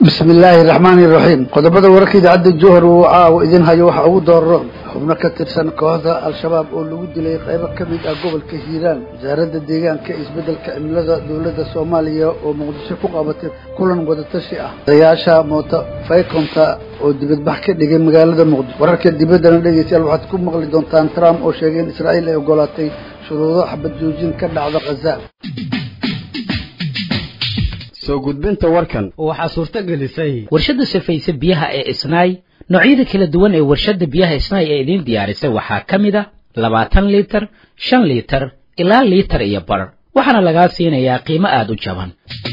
bismi illaahi raxmaani iraxiim qodobada wararka idaacadda jowhar uu caawa idin hayo waxaa ugu dooraro xubno ka tirsan kooxda al-shabaab oo lagu dilay qaybo ka mid ah gobolka hiiraan wasaaradda deegaanka isbeddelka cimilada dowladda soomaaliya oo muqdisho ku qabatay kulan wadatashi ah odayaasha moota faykonta oo dibadbax ka dhigay magaalada muqdisho wararka dibaddana dhegeystayaal waxaad ku maqli doontaan trump oo sheegay in israa'iil ay ogolaatay shuruudo xabad joojin ka dhacda khaza soo gudbinta warkan waxaa suurto gelisay warshadda safayse biyaha ee isnaay noocyada kala duwan ee warshadda biyaha isnaay ee idiin diyaarisay waxaa ka mid a labaatan liitar shan liitar ilaa liitar iyo bar waxaana lagaa siinayaa qiimo aada u jaban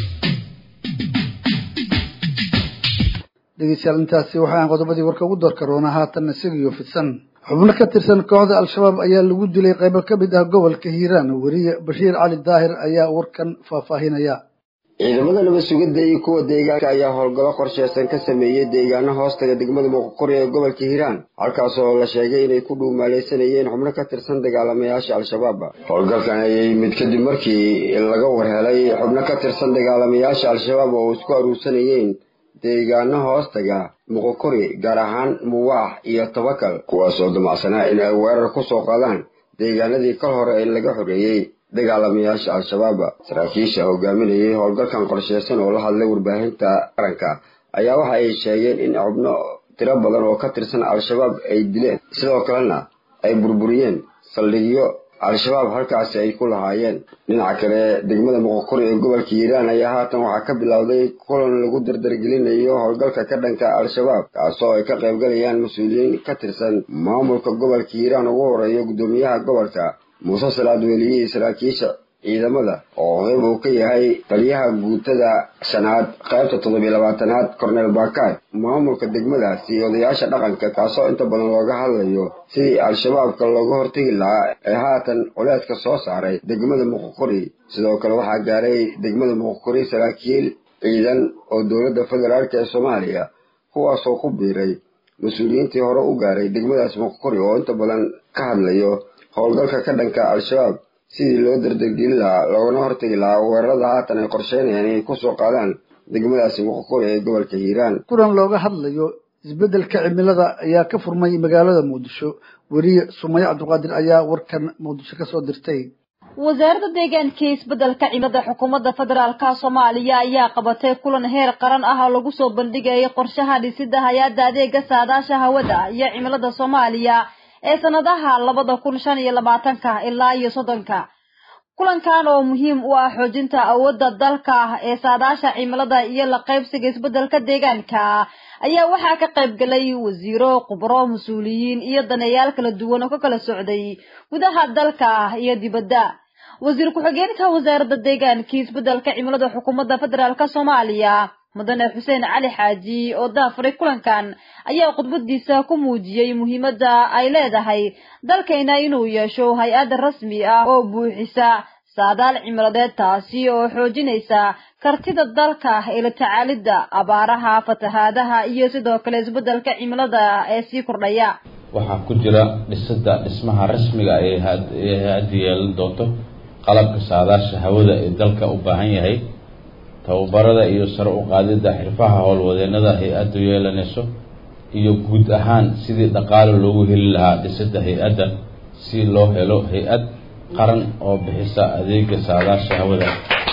dhegeystayaal intaasi waxaan qodobadii warka ugu door karoona haatan isagiyo fidsan xubno ka tirsan kooxda al-shabaab ayaa lagu dilay qaybo ka mid ah gobolka hiiraan weriye bashiir cali daahir ayaa warkan faahfaahinaya ciidamada nabad sugidda iyo kuwa deegaanka ayaa howlgallo qorsheysan ka sameeyey deegaano hoostaga degmada muqoqori ee gobolka hiiraan halkaas oo la sheegay inay ku dhuumaaleysanayeen xubno ka tirsan dagaalamayaasha al-shabaab howlgalkan ayay mid kadib markii laga warhelay xubno ka tirsan dagaalamayaasha al-shabaab oo isku aruursanayeen deegaano hoostaga muqoqori gaar ahaan muwaax iyo tabakal kuwaas oo damacsanaa in ay weerar ku soo qaadaan deegaanadii kal hore ee laga xoreeyey dagaalamayaasha al-shabaab saraakiisha hogaaminayay howlgalkan qorsheysan oo la hadlay warbaahinta qaranka ayaa waxa ay sheegeen in xubno tiro badan oo ka tirsan al-shabaab ay dileen sidoo kalena ay burburiyeen saldhigyo al-shabaab halkaasi ay ku lahaayeen dhinaca kale degmada muqoqori ee gobolka hiiraan ayaa haatan waxaa ka bilowday kulan lagu dardargelinayo howlgalka ka dhanka al-shabaab kaasoo ay ka qaybgalayaan mas-uuliyiin ka tirsan maamulka gobolka hiiraan ugu horeeya guddoomiyaha gobolka muuse salaad weliyihii saraakiisha ciidamada oo qeyb uu ka yahay taliyaha guutada shanaad qaybta toddobiyo labaatanaad cornel bakay maamulka degmadaasi iyo odayaasha dhaqanka kaasoo inta badan looga hadlayo sidii al-shabaabka looga hortegi lahaa ee haatan culeedka soo saaray degmada muqoqori sidoo kale waxaa gaaray degmada muqoqori saraakiil ciidan oo dowladda federaalk ee soomaaliya kuwaasoo ku biiray mas-uuliyiintii hore u gaaray degmadaas muqoqori oo inta badan ka hadlayo howlgalka ka dhanka al-shabaab sidii loo dardargelin lahaa loogana hortegi lahaa weerarada haatan ay qorsheynayaan inay kusoo qaadaan degmadaasi muqoqori ee gobolka hiiraan kulan looga hadlayo isbeddelka cimilada ayaa ka furmay magaalada muqdisho weriye sumaye cabdiqaadir ayaa warkan muqdisho kasoo dirtay wasaaradda deegaanka isbeddelka cimilada xukuumadda federaalka soomaaliya ayaa qabatay kulan heer qaran ah oo lagu soo bandhigayay qorshaha dhisida hay-adda adeega saadaasha hawada iyo cimilada soomaaliya ee sanadaha labada kun shan iyo labaatanka ilaa iyo soddonka kulankan oo muhiim u ah xoojinta awoodda dalka ee saadaasha cimilada iyo la qaybsiga isbeddelka deegaanka ayaa waxaa ka qayb galay wasiiro khubro mas-uuliyiin iyo daneeyaal kala duwan oo ka kala socday gudaha dalka iyo dibadda wasiir ku-xigeenka wasaaradda deegaanka isbeddelka cimilada xukuumadda federaalk soomaaliya mudane xuseen cali xaaji oo daafuray kulankan ayaa khudbadiisa ku muujiyey muhiimadda ay leedahay dalkayna inuu yeesho hay-ad rasmi ah oo buuxisa saadaal cimiladeed taasi oo xoojinaysa kartida dalka ee la tacaalidda abaaraha fatahaadaha iyo sidoo kale isbeddelka cimilada ee sii kordhaya waxaa ku jira dhisida dhismaha rasmiga ee hay-adda yeelan doonto qalabka saadaasha hawada ee dalka u baahan yahay tababarada iyo sare u qaadidda xirfaha howlwadeenada hay-addu yeelanayso iyo guud ahaan sidii dhaqaale loogu heli lahaa dhisidda hay-adda si loo helo hay-ad qaran oo bixisa adeega saadaasha hawada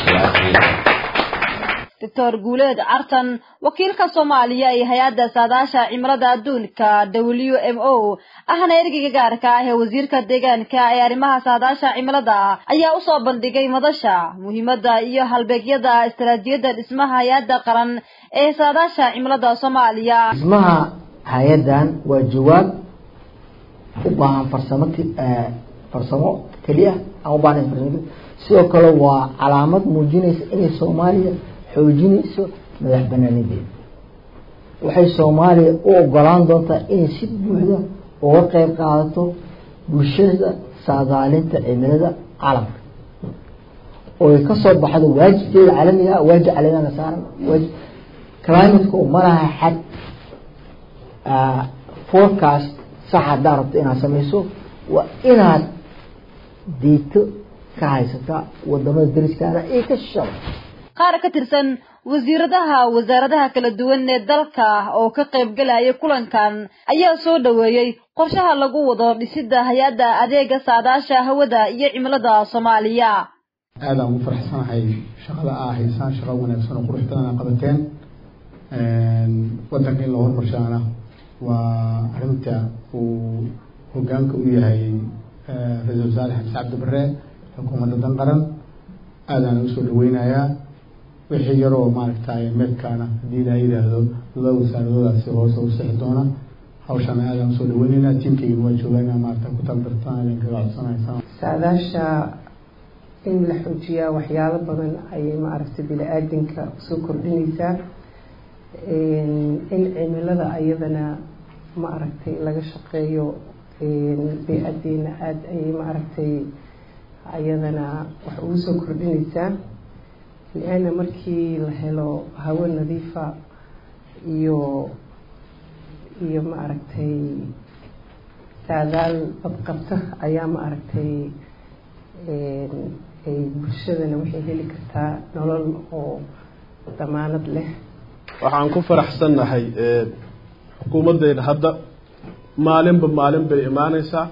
doctor guuleed cartan wakiilka soomaaliya ee hay-adda saadaasha cimilada adduunka w m o ahna ergeyga gaarka ah ee wasiirka deegaanka ee arrimaha saadaasha cimilada ayaa usoo bandhigay madasha muhiimadda iyo halbeegyada istaraatiijiyadda dhismaha hay-adda qaran ee saadaasha cimilada soomaaliya dhismaha hay-addan waa jawaab u baahan farsamo farsamo keliya aan u baahnayn farsamo sidoo kale waa calaamad muujinaysa inay soomaaliya xoojinayso madax banaanideeda waxay soomaaliya u ogolaan doontaa inay si buuxda uga qeyb qaadato bulshada saadaalinta cimilada caalamka oo ay kasoo baxdo waajibkeeda caalamiga ah waajib caalamiana saaran waajib climateka ma laha xad forecast sax haddaa rabto inaad samayso waa inaad diito ka haysataa wadamada dariskaana iyo ka shishaba qaar ka tirsan wasiiradaha wasaaradaha kala duwan ee dalka oo ka qaybgalaya kulankan ayaa soo dhoweeyey qorshaha lagu wado dhisidda hay-adda adeega saadaasha hawada iyo cimilada soomaaliya aada aan ugu faraxsanahay shaqada aa haysaan shaqo wanaagsan oo qurux badan aa qabateen wadanka in loo hormarshaana waa arrinta uu hogaanka u yahay ra-isul wasaare xamse cabdi bare xukuumadda dan qaran aadaan usoo dhaweynayaa wixii yaroo maaragtay meedkaana haddii ilaa yidhaahdo laba wasaaradoodaasi hoose u sixi doona hawshana aadaan usoo dhaweynaynaa tiimkayga waa joogaana maarata ku taldartaan idinkaga codsanaysaa saadaasha in la xoojiyaa waxyaalo badan ayay maaragtay bini-aadinka usoo kordhinaysaa in cimilada ayadana maaragtay laga shaqeeyo bey-adeena aada ayay maaragtay ayadana wax ugu soo kordhinaysaa li-anna markii la helo hawo nadiifa iyo iyo maaragtay saadaal badqabta ayaa maaragtay ay bulshadana waxay heli kartaa nolol oo damaanad leh waxaan ku faraxsannahay xukuumaddeyda hadda maalinba maalin bay imaaneysaa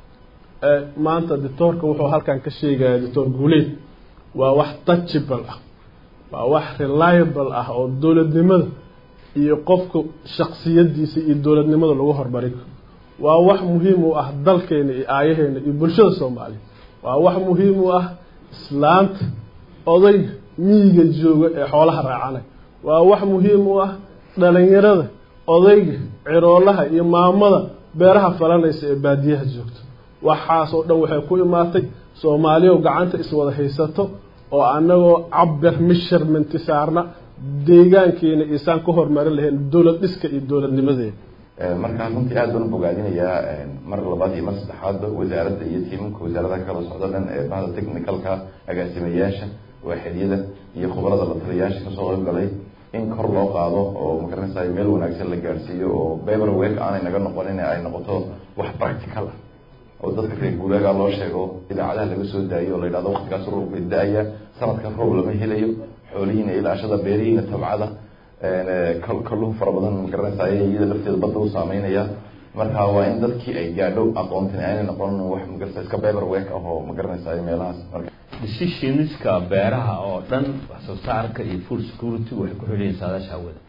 maanta doctoorka wuxuu halkan ka sheegaya doctor guuleed waa wax touchable ah waa wax reliable ah oo dowladnimada iyo qofka shaksiyadiisa iyo dowladnimada lagu hormarin karo waa wax muhiim u ah dalkeena iyo aayaheena iyo bulshada soomaaliya waa wax muhiim u ah islaanta odayga miyiga jooga ee xoolaha raacanay waa wax muhiim u ah dhalinyarada odayga ciroolaha iyo maamada beeraha falanaysa ee baadiyaha joogto waxaas oo dhan waxay ku imaatay soomaaliya gacanta iswada haysato oo annagoo cabir measurementi saarna deegaankeena isaan ka hormarin lahayn dowlad dhiska iyo dowladnimadeeda markaan runtii aad baan u bogaadinayaa mar labaad iyo mar saddexaadba wasaaradda iyo tiimamka wasaaradaha kala socda dhan ee bahda technicalka agaasimayaasha waaxidiyada iyo khubarada la taliyayaasha kasoo qayb galay in kor loo qaado oo magaranaysa meel wanaagsan la gaadhsiiyo oo paper work aanay naga noqonin ay noqoto wax practical ah oo dadka reer guuraaga loo sheego idaacadaha laga soo daayo oo la yidhahdo waqtigaas roobka da-aya sanadkan roob lama helayo xoolihiina ilaashada beerihiina tabcada kalluun fara badan magaranaysa iyada lafteeda badda u saameynaya marka waa in dadkii ay gaadho aqoontan aanay noqon wax magaranaysa iska paper work ah oo magaranaysa meelahaas marka decisionska beeraha oo dhan wax soo saarka iyo food security waxay ku xidhayiin saadaasha hawada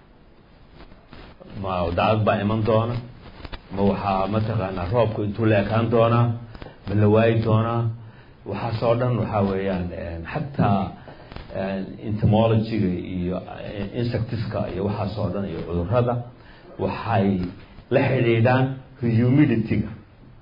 ma dacad baa iman doona ma waxaa mataqaanaa roobku intuu la ekaan doonaa ma la waayi doonaa waxaasoo dhan waxaa weeyaan xataa entomologyga iyo insectiska iyo waxaasoo dhan iyo cudurada waxay la xidhiidhaan humidity-ga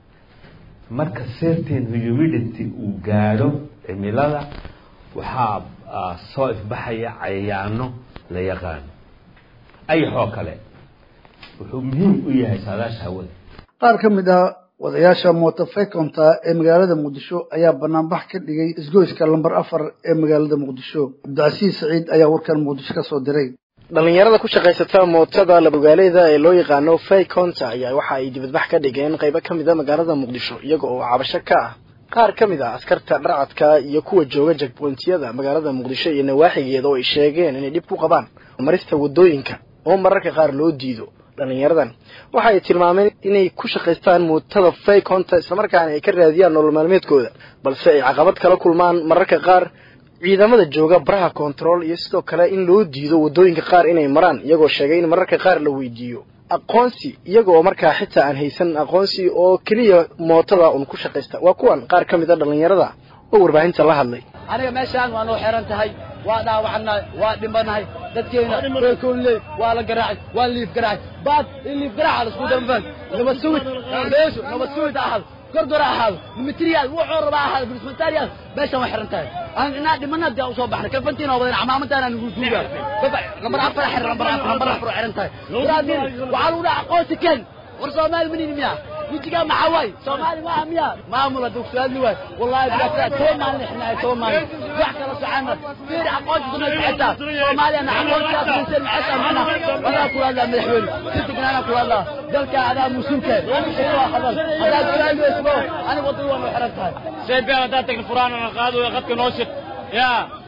marka certain humidity uu gaadho cimilada waxaa soo ifbaxaya cayayaano la yaqaano ayaxoo kale wuxuu muhiim u yahay saadaasha hawada qaar ka mid ah wadayaasha mootofekonta ee magaalada muqdisho ayaa banaanbax ka dhigay isgoyska lamber afar ee magaalada muqdisho cabdicasiis saciid ayaa warkan muqdisho ka soo diray dhalinyarada ku shaqaysata mootada labogaaleyda ee loo yaqaano fayconta ayaa waxa ay dibadbax ka dhigeen qaybo ka mid a magaalada muqdisho iyaga oo cabasho ka ah qaar ka mid ah askarta dharcadka iyo kuwa jooga jagbontiyada magaalada muqdisho iyo nawaaxigeeda oo ay sheegeen inay dhib ku qabaan marista wadooyinka oo mararka qaar loo diido dhalinyaradan waxa ay tilmaameen inay ku shaqaystaan muutada fayconta islamarkaana ay ka raadiyaan nolol maalmeedkooda balse ay caqabad kala kulmaan mararka qaar ciidamada jooga baraha control iyo sidoo kale in loo diido wadooyinka qaar inay maraan iyagoo sheegay in mararka qaar la weydiiyo aqoonsi iyaga oo markaa xitaa aan haysan aqoonsi oo keliya mootada un ku shaqaysta waa kuwan qaar ka mid a dhalinyarada oo warbaahinta la hadlay aniga meeshaan waa noo xiran tahay waa dhaawacnahay waa dhimanahay dadkeena reerkoonley waa la garaacay waa liif garaacay baad in liif garaaca la isku damfan nabad sugid beesho nabad sugid ahal kordora ahaado material wuxuu rabaa ahaado bilismatarial meeshaan waa xiran tahay aan inaa dhimana dee usoo baxnay kalfantiin oo badan camaamadaana nagu duuga lambar afar xir lambar afar lambar afar oo xiran tahay waraadin waxaa lagu dhaha aqoonsi keen war soomaali manini miya wijigaa maxaa waay soomaali maaha miya maamula dugsuaadli waay wallahi bilaasa toban maalin ixnaay toban maalin wax kala socana fiir aqoonsi sunay xitaa soomaaliyana aqoonsigaas maysan maxaysa mana wadaa kula hadlaa madaxweyne si degnaana kula hadlaa dalka adaa musuulka waa hadal haddaad su-aal weysbo aniga wadada waa noo xiran tahay seebeen haddaad tagna furaanana qaado ee qadka noo shid ya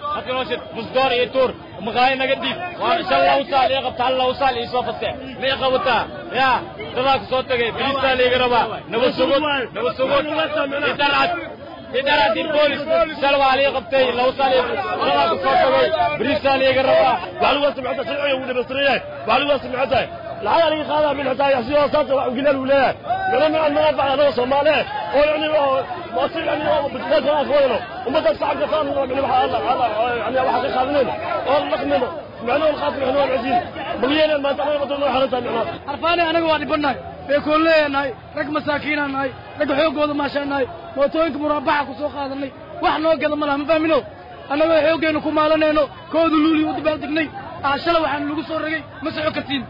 hadka noo shid musdoor iyo tuur maqaayo naga dhiib waa shan labo saal ii qabta hal labo saal ii soo faste ma ii qabataa yaa dadaa ku soo tagay biriistaa liiga rabaa nabad sugud nabad sugud idarcad idarcad iyo boolis shal waa lii qabtay labo saal iyo dadaa ku soo tagay biriistaa liiga rabaa waxaa lagu samicata sharciga uu dhamaystiran yahay waxaa lagu samicata lacag laga qaadaa min xitaa yaxsiyo saasa wax ugilal uu leeyahay mana macaan naga bacda anaga soomaaliye oo yani oo maasir yani oo badbaadka aan kawadano ummadda shacabka saan yani waxa alla alla yani waxa ka qaadanayna oo dhaqmayna macnuhu alqaasim yani waa casiin balyeena maanta anaga wadada noo xarantahay macnaha harfaane anaga waa dhibannahay beekoolleeya nahay rag masaakiinaa nahay rag xooggooda maashaa nahay mootooyinka muraabaxa ku soo qaadanay wax noo gada ma laha ma fahmino annagoo xooggeenu ku maalanayno kooda luuli u dabaaldegnay shala waxaan lagu soo ragay ma soco kartiin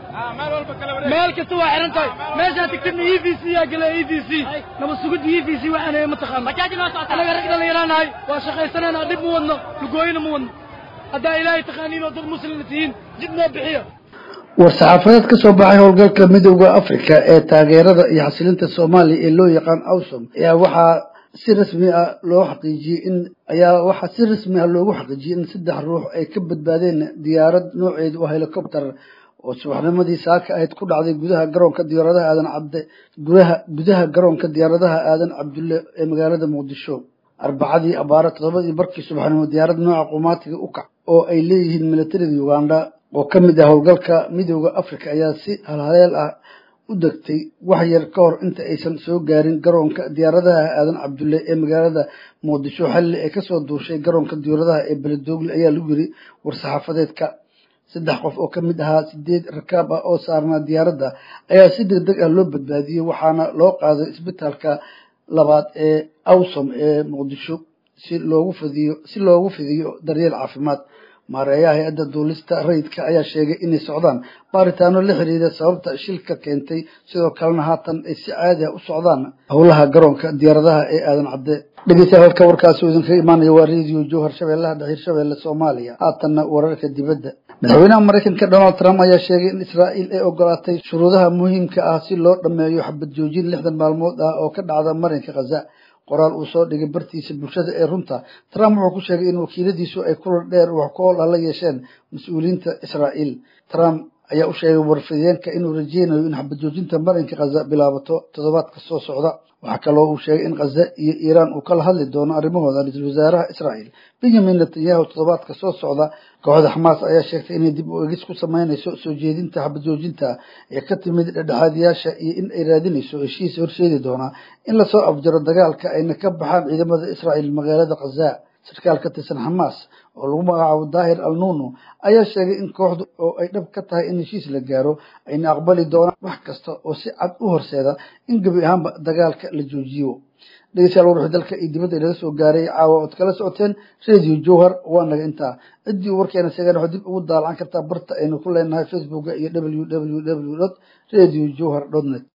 meel kasta waa xiran tahay meeshaa tigtidna e v c yaa gala e v c naba sugidda e v c waxaan ma taqaano anaga rag dhallinyaraa nahay waa shaqaysanayna dhib ma wadno lugooyina ma wadno haddaa ilaahay taqaaniin oo dad muslimna tihiin jid noo bixiya war-saxaafadeed ka soo baxay howlgalka midowda africa ee taageerada iyo xasilinta soomaaliya ee loo yaqaan awsom ayaa waxaa si rasmi ah loo xaqiijiyey in ayaa waxaa si rasmi ah loogu xaqiijiyey in saddex ruux ay ka badbaadeen diyaarad nooceedu oo helicopter oo subaxnimadii saaka ahayd ku dhacday gudaha garoonka diyaaradaha aadan cabde gudaha gudaha garoonka diyaaradaha aadan cabdulle ee magaalada muqdisho arbacadii abaare toddobadii barkii subaxnimo diyaarad nooca qumaatiga u kac oo ay leeyihiin milatarida uganda oo ka mid ah howlgalka midowda africa ayaa si halhaleel ah u degtay wax yar ka hor inta aysan soo gaarin garoonka diyaaradaha aadan cabdulle ee magaalada muqdisho xalli ay kasoo duushay garoonka diyaaradaha ee beledoogle ayaa lagu yiri war-saxaafadeedka saddex qof oo ka mid ahaa sideed rakaab ah oo saarnaa diyaaradda ayaa si deg deg ah loo badbaadiyey waxaana loo qaaday isbitaalka labaad ee awsom ee muqdisho si loogu fidiyo si loogu fidiyo daryeel caafimaad maareeyaha hay-adda duulista rayidka ayaa sheegay inay socdaan baaritaano la xiriira sababta shilka keentay sidoo kalena haatan ay si caadi ah u socdaan howlaha garoonka diyaaradaha ee aadan cadde dhegeystayaal halka warkaasi uu idinkaga imaanaya waa radio jowhar shabeellaha dhaxiir shabeelle soomaaliya haatanna wararka dibadda madaxweynaha maraykanka donald trump ayaa sheegay in israa'iil ay ogolaatay shuruudaha muhiimka ah si loo dhammeeyo xabad joojin lixdan maalmood ah oo ka dhacda marinka khaza qoraal uu soo dhigay bartiisa bulshada ee runta trump wuxuu ku sheegay in wakiiladiisu ay kulan dheer wax ku ool ah la yeesheen mas-uuliyiinta israa'iil trump ayaa u sheegay warfideenka inuu rajeynayo in xabajoojinta marinka khaza bilaabato toddobaadka soo socda waxaa kaloo uu sheegay in khaza iyo iiraan uu kala hadli doono arrimahooda ra-iisul wasaaraha israa'iil benyamin netanyahu toddobaadka soo socda kooxda xamaas ayaa sheegtay inay dib u egis ku sameynayso soo jeedinta xabajoojinta ee ka timid dhexdhexaadiyaasha iyo in ay raadinayso heshiis horseedi doona in lasoo afjaro dagaalka ayna ka baxaan ciidamada israa'iil magaalada khaza sarkaal ka tirsan xamaas oo lagu magacaabo daahir al nuno ayaa sheegay in kooxdu oo ay dhab ka tahay in heshiis la gaaro ayna aqbali doonaan wax kasta oo si cad u horseeda in gebi ahaanba dagaalka la joojiyo dhegeystayaal warwixii dalka iyo dibadda inaga soo gaaray caawa ood kala socoteen radio jowhar waa naga intaa ciddii warkeena sheegeen waxaad dib ugu daalacan kartaa barta aynu ku leenahay facebooka iyo w w w dot radio jowhar dot net